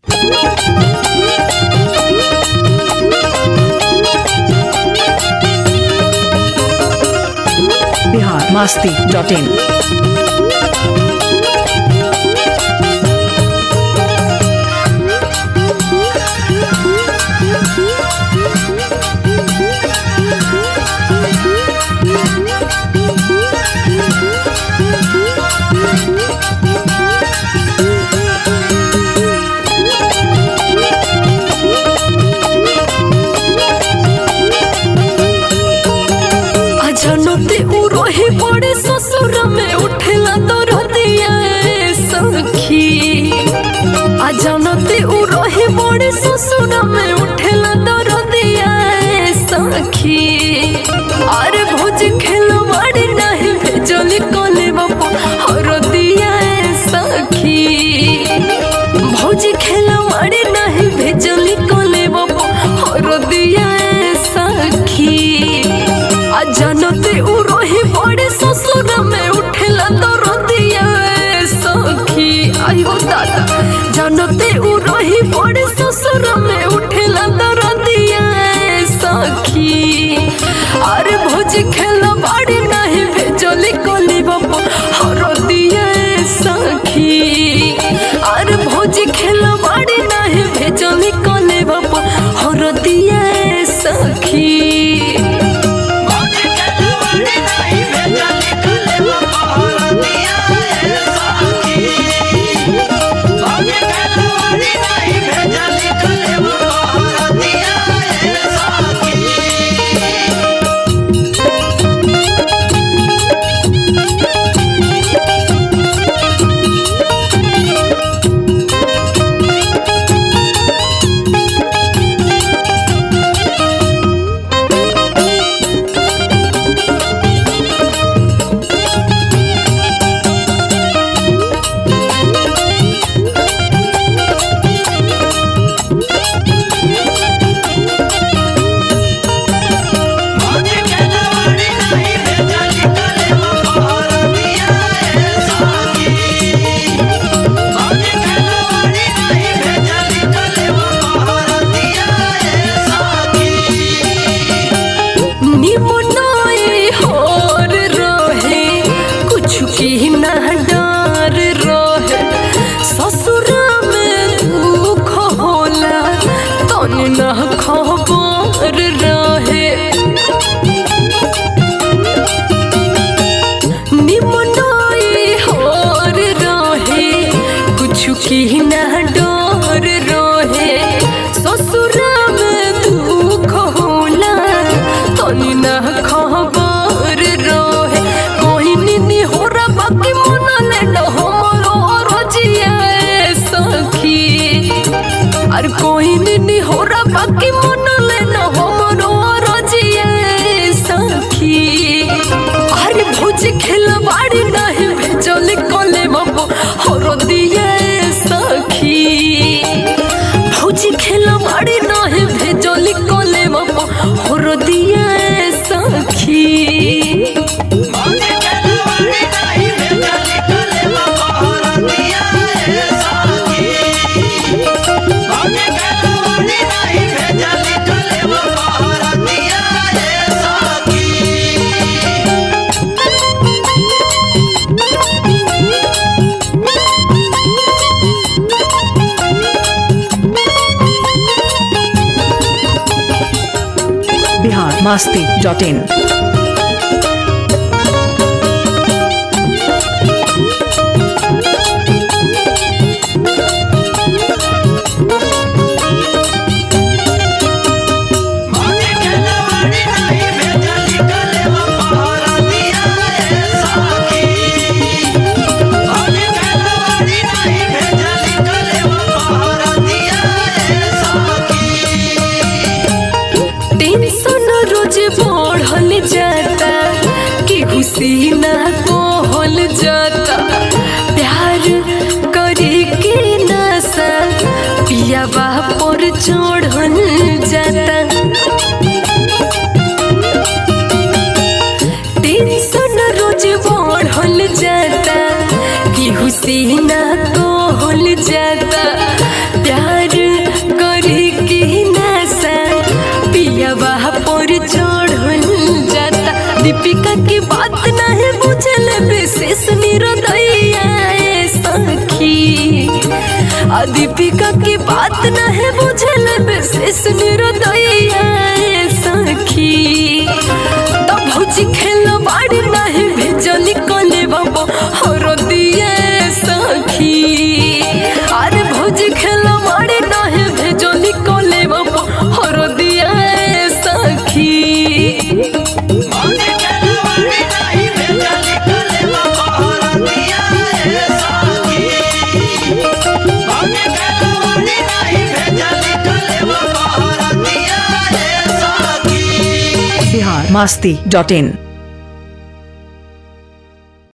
Bihar Masti dot in अजनते उ रही बड़े ससुर में उठेला तो रतिया सखी अजनते उ रही बड़े ससुर में उठेला तो रतिया सखी अरे भोज खेलो बड़ी नहीं भेजली कोले बापा हरदिया सखी भौजी खेलो बड़ी नहीं भेजली कोले बापा हरदिया सखी आ जानते उ रही बड़े ससुर में उठेला तो रतिया सखी आयो दादा जानते उ रही बड़े ससुर में उठेला तो रतिया सखी अरे भोज खेला बड़ी नहीं भेजली कोली बाबा हरदिया सखी अरे भोज खेला बड़ी नहीं भेजली कोली बाबा हरदिया सखी निमनाए होर रहे कुछ की ना डर रहे ससुरा में दुख होला तन न खबर रहे निमनाए होर रहे कुछ की ना डर रहे ससुरा में दुख होला तनी ना खबर रहे कोई निनी हो रा बाकी मन ले न हमरो रजिया सखी अरे कोई निनी हो रा बाकी मन ले न हमरो रजिया सखी अरे भोज खेलवाड़ी नहीं भेजल कोले बाबू हरो दिए सखी भौजी खेलवाड़ी नहीं भेजल कोले बाबू हरो दिए सखी Bihar Masti dot in tension रोज बढ़ल जाता कि खुशी ना कहल जाता प्यार करे के नशा पियावा पर चढ़ल जाता टेंशन रोज बढ़ल जाता कि खुशी ना कहल जाता प्यार सखी आ दीपिका की बात न है बुझल विशेष निरदैया सखी तो भौजी खेल बाड़ी नहीं भेजली कले बाबा हर दिए सखी अरे भौजी खेल बाड़ी नहीं भेजली कले बाबा हर दिए सखी बिहार मास्ती डॉट इन